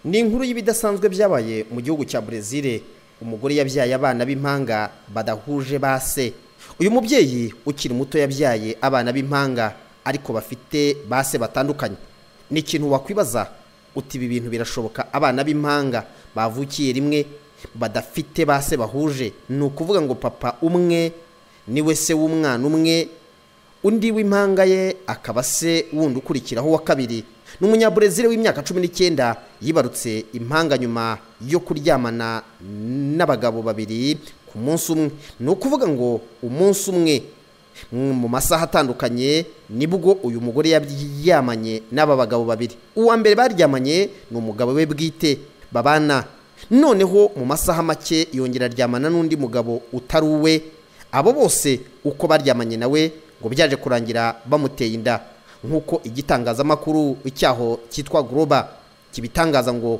ni inkuru y'ibidasanzwe byabaye mu gihugu cya Brezil umugore yabyaye abana b'impanga badahuje ba se uyu mubyeyi ukiri muto yabyaye abana b'impanga ariko bafite ba se batandukanye ni ikintu wakwibaza uti ibi bintu birashoboka abana b'impanga bavukiye rimwe badafite ba se bahuje ni ukuvuga ngo papa umwe niwe se w'umwana umwe undi w'impanga ye akaba se wundi ukurikiraho wa kabiri ni umunyaburezire w'imyaka cumi n'icyenda yibarutse impanga nyuma yo kuryamana n'abagabo babiri ku munsi umwe ni ukuvuga ngo umunsi umwe mu masaha atandukanye nibwo uyu mugore yaryamanye n'aba bagabo babiri uwa mbere baryamanye ni umugabo we bwite babana noneho mu masaha make yongera aryamana n'undi mugabo utari uwe abo bose uko baryamanye nawe ngo byaje kurangira bamuteye inda nk'uko igitangazamakuru cyaho cyitwa guroba kibitangaza ngo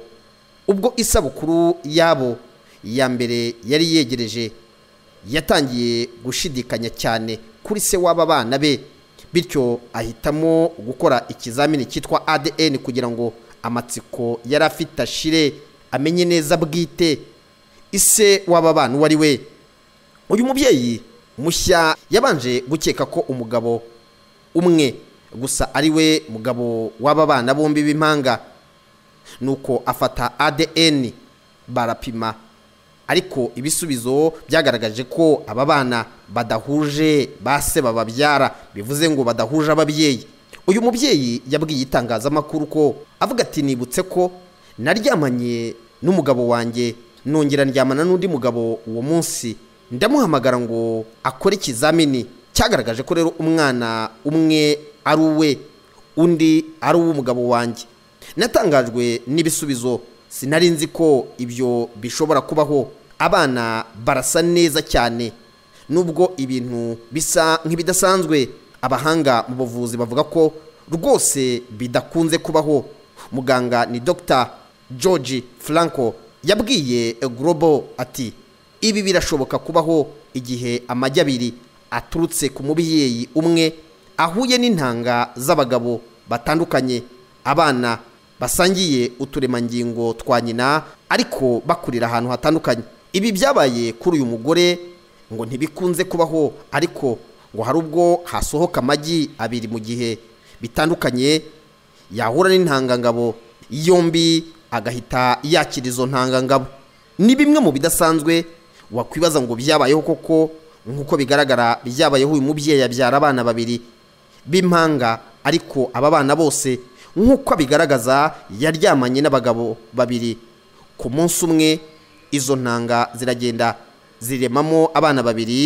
ubwo isabukuru yabo ya mbere yari yegereje yatangiye gushidikanya cyane kuri se w'aba bana be bityo ahitamo gukora ikizamini cyitwa ADN kugira ngo amatsiko yari afite ashire amenye neza bwite ise w'aba bana uwo ari we uyu mubyeyi mushya yabanje gukeka ko umugabo umwe gusa ari we mugabo w'aba bana bombi b'impanga nuko afata ADN barapima ariko ibisubizo byagaragaje ko aba bana badahuje ba se bababyara bivuze ngo badahuje ababyeyi uyu mubyeyi yabwiye itangazamakuru ko avuga ati nibutse ko naryamanye n'umugabo wanjye nongera ndyamana n'undi mugabo uwo munsi ndamuhamagara ngo akore ikizamini cyagaragaje ko rero umwana umwe ari uwe undi ari uw'umugabo wanjye natangajwe n'ibisubizo sinari nzi ko ibyo bishobora kubaho abana barasa neza cyane nubwo ibintu bisa nk'ibidasanzwe abahanga mu buvuzi bavuga ko rwose bidakunze kubaho muganga ni dr george franco yabwiye global ati ibi birashoboka kubaho igihe amajyi abiri aturutse ku mubyeyi umwe ahuye n'intanga z'abagabo batandukanye abana basangiye uturemangingo twa nyina ariko bakurira ahantu hatandukanye ibi byabaye kuri uyu mugore ngo ntibikunze kubaho ariko ngo hari ubwo hasohoka amagi abiri mu gihe bitandukanye yahura n'intangangabo yombi agahita yakira izo ntangangabo ni bimwe mu bidasanzwe wakwibaza ngo byabayeho koko nk'uko bigaragara byabayeho uyu mubyeyi abyara abana babiri b'impanga ariko aba bana bose nk'uko abigaragaza yaryamanye n'abagabo babiri ku munsi umwe izo ntanga ziragenda ziremamo abana babiri